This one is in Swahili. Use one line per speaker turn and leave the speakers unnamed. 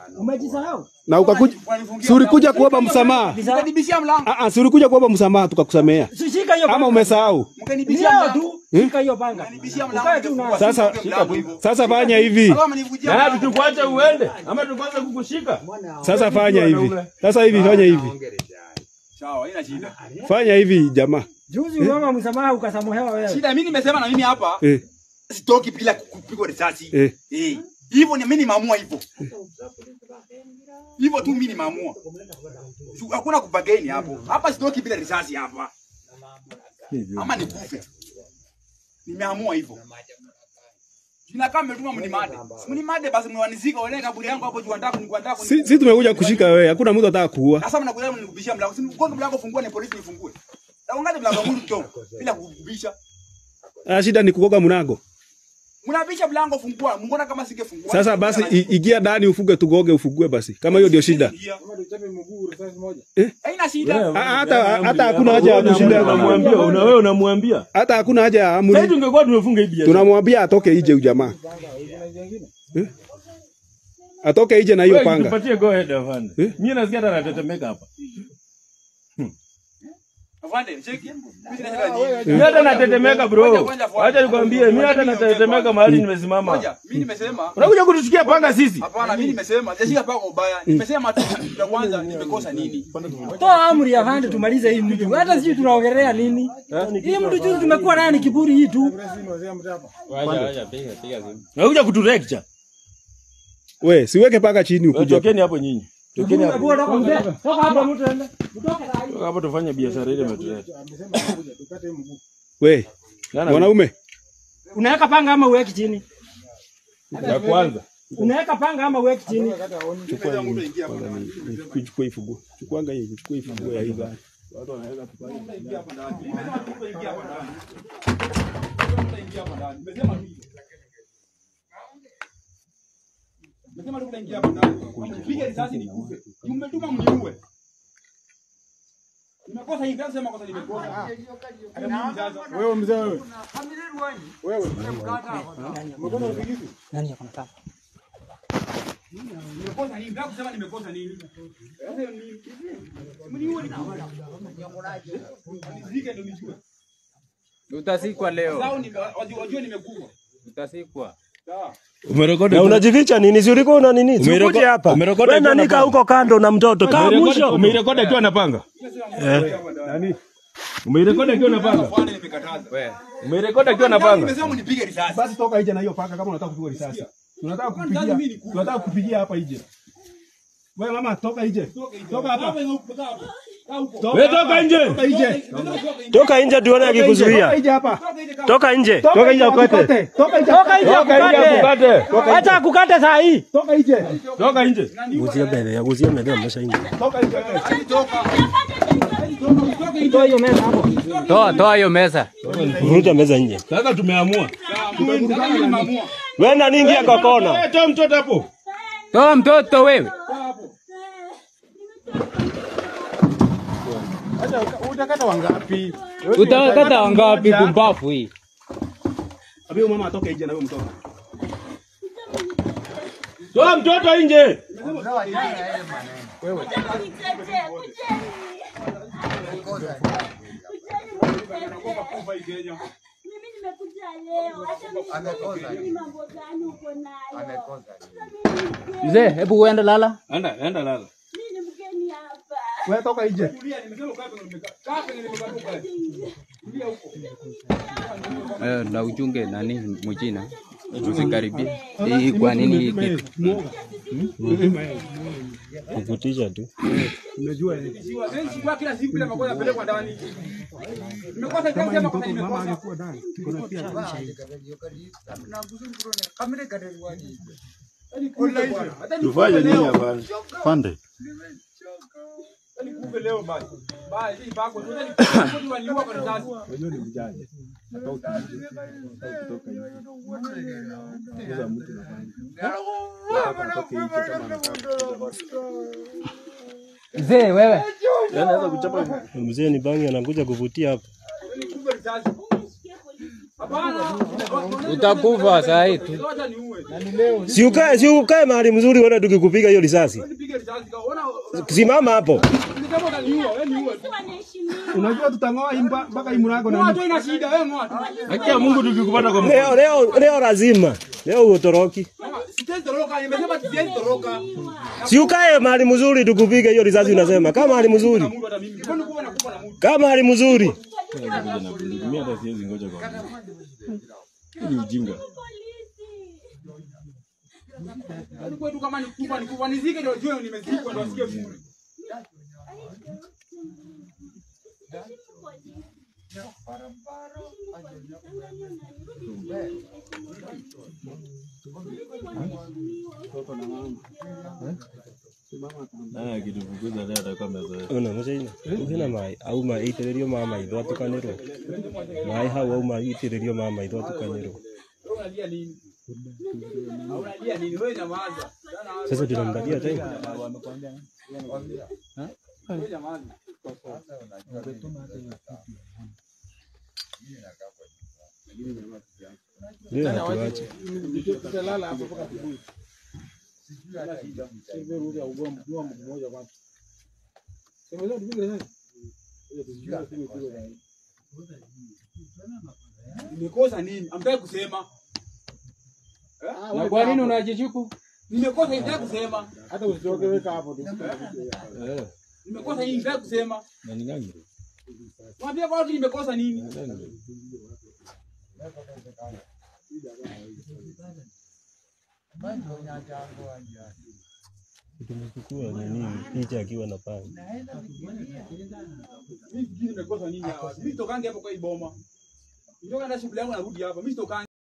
Umejisahau?
na ukakuja si ulikuja kuomba msamaha
Mkanibishia mlango.
Ah, ah, si ulikuja kuomba msamaha tukakusamea
Shika hiyo
ama
panga.
umesahau
Mkanibishia
Leo
mlango.
tu shika hiyo panga.
Mkanibishia
Ukae tu
mlango.
na
sasa
Mlango hivyo.
sasa fanya hivi
Kama mnivujia
Na
mlango.
tukuache uende ama tukuanze kukushika?
sasa fanya hivi sasa hivi fanya hivi
Sawa, haina shida.
fanya hivi jamaa
juzi uomba msamaha ukasamehewa wewe.
Shida mimi nimesema na mimi hapa
eh,
sitoki bila kupigwa risasi.
eh.
Eh. Hivyo ni mimi nimeamua hivyo. Hivyo tu mimi nimeamua. Su- Hakuna kubageni hapo. Hapa sitoki bila risasi hapa. Ama nikufe. Nimeamua hivyo. Jina kama mmetuma mnimade. Mnimade basi mwanizika wale kaburi yangu hapo juu nataka kunikuandaa
si, si tumekuja kushika wewe hakuna mtu ataka kuua
Sasa mnakuja mnikubishia mlango. Si mgongo mlango fungua ni polisi nifungue. Na ungaje mlango wangu mto bila kukubisha.
ah, shida ni kukoga mlango
Mnabisha mlango fungua. Mbona kama singefungua?
sasa basi i- ingia ndani ufuge tugoge ufugue basi kama hiyo ndio shida
Haina shida.
Ah, hata hata hakuna haja ya kushinda
Unamwambia, una wewe unamwambia.
hata hakuna haja ya
Sasa
amri
tungekuwa tumefunga hii biashara.
tunamwambia atoke nje ujamaa eh? atoke nje na hiyo
Wewe
panga
tupatie go ahead afande.
Eh?
Mimi nasikia hata natetemeka hapa.
Afande, cheki. Mimi sina shida nyingi.
Mimi hata natetemeka bro.
Ngoja, ngoja, fuata.
Acha nikwambie, mimi hata natetemeka mahali nimesimama.
Ngoja, mimi nimesema
Unakuja kutushikia panga sisi.
hapana, mimi nimesema sijashika pako ubaya. Nimesema tu ya kwanza nimekosa nini?
Toa amri ya vande tumalize hii mtu. Hata sijui tunaongelea nini. Hii mtu juzi tumekuwa naye ni kiburi hii tu.
Unakuja kuturecture.
we siweke paka chini ukuja
Tokeni hapo nyinyi. Tokeni hapo.
Bora kwa mzee. Toka hapa mtu ende.
Toka hapo tufanye biashara ile imetuleta.
we
Nani
mwanaume
Unaweka panga ama uweki chini?
ya kwanza.
Unaweka panga ama uweki chini?
chukua hii kwanza ni- ni- chukua hii funguo chukuanga hii chukua hii funguo ya hii gari
Nimesema tu kuingia hapa ndani. Nipige risasi nikufe. Umetuma mniue. Nimekosa hivi, ndio sema kosa nimekosa. Hata mimi sasa.
Wewe mzee wewe.
Nani yako nataka?
Nimekosa nini? Ndio kusema nimekosa nini? Sasa hiyo ni mniue nikufe. Nizike ndio nijue.
Utasikwa leo,
Sawa ni wajue nimekufa.
utasikwa.
Sawa.
Umerekodi.
Na unajificha nini? Si ulikuwa una nini? Si
Umereko-
ukuje hapa.
umerekodi
Wewe
akiwa
nanika
na
huko kando na mtoto. Kaa mwisho.
Umeirekodi akiwa na panga. Umeirekodi akiwa na panga.
Bwana nimekataza.
We,
Umeirekodi akiwa na panga.
Nimesema mnipige risasi.
basi toka nje na hiyo panga kama unataka kupigwa risasi tunataka kupigia tunataka kupigia hapa nje wewe mama toka nje toka hapa
Wewe toka nje.
toka nje
Toka nje tuone
toka
akikuzuia.
nje hapa
Toka nje.
toka nje ukate toka nje
Toka nje
Toka nje
akukate.
akukate.
Acha akukate saa hii.
toka nje
Toka nje.
Guzia mbele, ya guzia mbele amesha nje.
toka nje
Toa hiyo meza hapo.
toa toa hiyo meza.
Vuruta meza nje.
Sasa tumeamua.
Wewe nani ingia kwa kona?
Wewe toa mtoto hapo.
Toa mtoto wewe.
Utakata wangapi?
Utakata wangapi kumbafu hii?
Abi mama atoke nje na huyo mtoto
Toa mtoto nje.
Mimi nimekuja leo. Acha mimi mambo gani uko nayo?
Mzee, hebu uende lala.
Enda, enda lala.
Mimi ni mgeni hapa.
wewe toka nje
Eh, na uchunge nani mchina. Usikaribie. Hii kwa nini hii kitu?
Kukutisha tu.
Sikuwa kila siku bila makosa yapelekwa ndani. Nimekosa kila sema kosa nimekosa.
Tufanye nini hapa?
Pande.
Nikufe leo basi. Basi hii pako tu nikufe waliua kwa risasi.
Mzee wewe.
Mzee ni bangi anakuja kuvutia hapa.
Nikufe risasi. Hapana.
Utakufa saa hii tu.
Ngoja niue.
Si ukae, si ukae mahali mzuri uone tukikupiga hiyo risasi.
Nipige risasi kwa ona
Simama hapo.
ni kama utaniua, wewe niue.
Polisi wanaheshimiwa.
Unajua tutang'oa hii mba- mpaka hii mlango na
Ngoa tu ina shida, wewe ngoa tu.
Haki ya Mungu tukikupata kwa mkono.
Leo leo leo lazima. Leo utoroki.
Sitaki toroka, nimesema siwezi toroka.
Si ukae mahali mzuri tukupige hiyo risasi unasema. Kama mahali mzuri.
Mungu hata mimi. Mbona kuwa nakufa na Mungu?
Kama mahali mzuri.
Mimi hata siwezi ngoja kwa. Hii ni ujinga.
Polisi.
Yaani kwetu kama nikufa nikufa nizike ndio jue nimezikwa ndio asikie vizuri.
Nani akitufukuza leo atakuwa amezoea.
Ona mucaina. Hena mai auma itĩrĩrio ma maitho atukanĩrwo. Mai hau auma itĩrĩrio ma maitho atukanĩrwo.
Wewe unalia nini? Unalia nini? Wewe nyamaza.
Sasa tunamdalia tena.
Wewe nyamaza.
Ndio hatuache.
Nimekosa nini? Amtaki kusema.
Na kwa nini unajichuku?
Nimekosa nini? Nataka kusema.
hata usitoke weka hapo tu.
Nimekosa nini? Nataka kusema.
Na ni gani?
Mwambie kwa watu nimekosa nini?
Tumechukua nini picha akiwa na panga.
Mimi sijui nimekosa nini hapa. Mimi sitokangi hapo kwa hii boma. Nitoka na shughuli yangu narudi hapa. Mimi sitokangi.